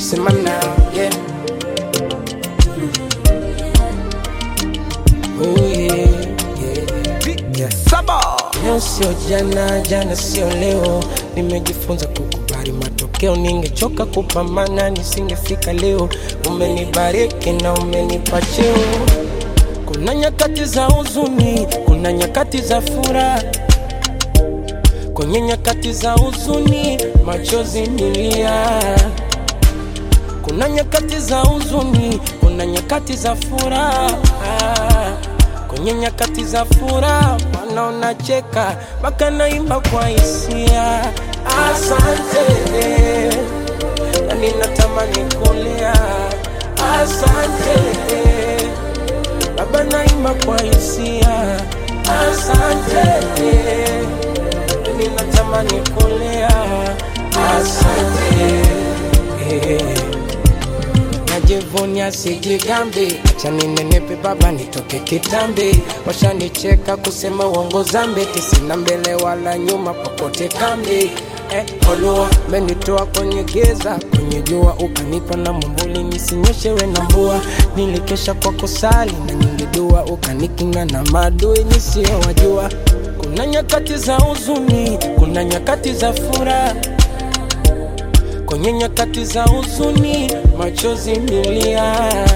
sema now, yeah. Oh yeah, yeah, yeah. Saba. Leo sio jana, jana sio leo. Nimejifunza kukubali matokeo, ningechoka kupambana nisingefika leo. Umenibariki na umenipa cheo. Kuna nyakati za huzuni, kuna nyakati za furaha. Kwenye nyakati za huzuni, machozi nilia. Kuna nyakati za huzuni, kuna nyakati za furaha. Kwenye nyakati za furaha, Bwana unacheka, mpaka naimba kwa hisia. Asante, na ninatamani kulia. Asante, Baba naimba kwa hisia. Asante, na ninatamani kulia. Asante. Najivunia sijigambi, acha ninenepe baba nitoke kitambi. Washanicheka kusema uongo zambi, tisina mbele wala nyuma, popote kambi. Eh, Olua menitoa kwenye giza, kwenye jua ukanipa na mwambuli nisinyeshewe na mvua. Nilikesha kwa kusali na nyingi dua, ukanikinga na maadui nisiyowajua. Kuna nyakati za huzuni, kuna nyakati za furaha kwenye nyakati za huzuni machozi milia.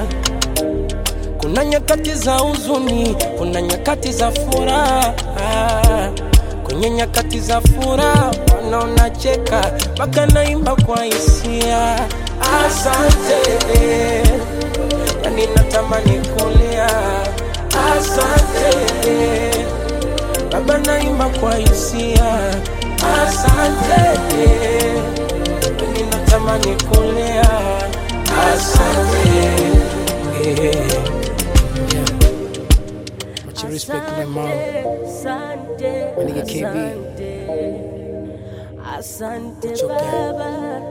Kuna nyakati za huzuni, kuna nyakati za furaha. Kwenye nyakati za furaha Bwana unacheka, mpaka naimba kwa hisia. Asante, yani natamani kulia. Asante Baba, naimba kwa hisia. Asante ninatamani kulea. Asante. Yeah. Much respect to my mom. Asante, My nigga KB. asante, asante What's your gang? baba,